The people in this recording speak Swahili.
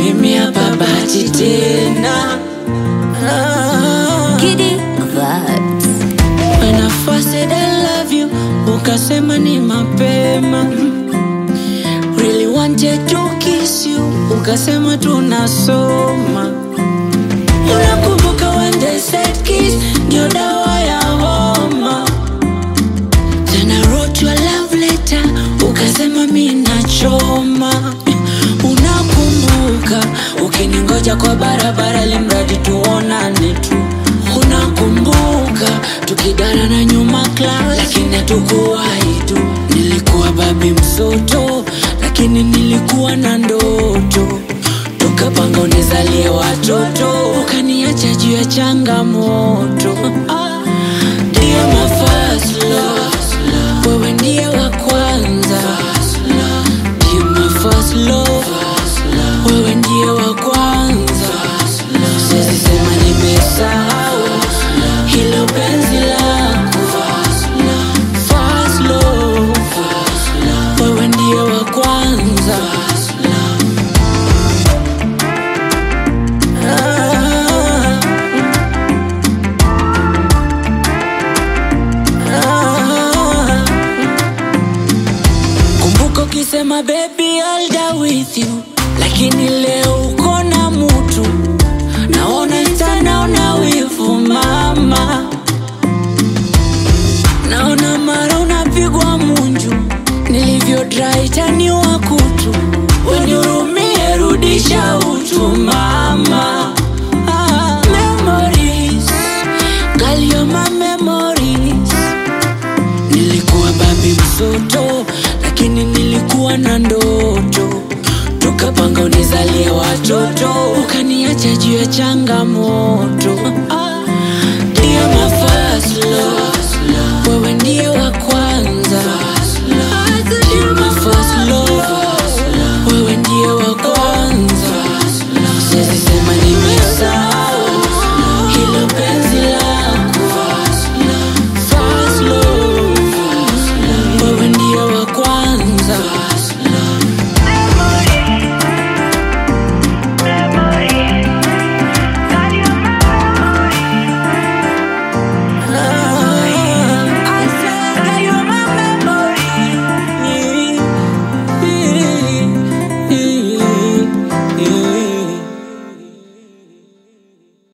mimi hapa bahati tena ah. Giddy vibes. When I first said I love you, ukasema ni mapema. Really wanted to kiss you, ukasema tunasoma. Unakumbuka when they said kiss ndio dawa ya homa. Then I wrote you a love letter, ukasema mi nachoma. Unakumbuka ukiningoja kwa barabara, limradi tuonane tu. Unakumbuka tukidara na nyuma class, lakini hatukuwahi tu. Nilikuwa babi msoto, lakini nilikuwa na ndoto. Tukapanga unizalie watoto, ukaniacha juu ya changamoto. Ah, Ndiye my first love, wewe ndiye wa kwanza. Ndiye my first love, wewe ndiye wa kwanza. Siwezi sema nimesahau hilo penzi lako. First love, wewe ndiye wa kwanza. Ah, ah. Kumbuka ukisema baby I'll die with you, lakini leo uko na mutu, naona Insta, naona wivu mama, naona mara unapigwa munju, nilivyo dry tani wa kutu, wenihurumie, rudisha utu mama. Ah, memories, girl you're my memories Nilikuwa babi msoto, lakini nilikuwa na ndoto. Tukapanga unizalie watoto, ukaniacha juu ya changamoto. Ah, Ndiye my first love, wewe ndiye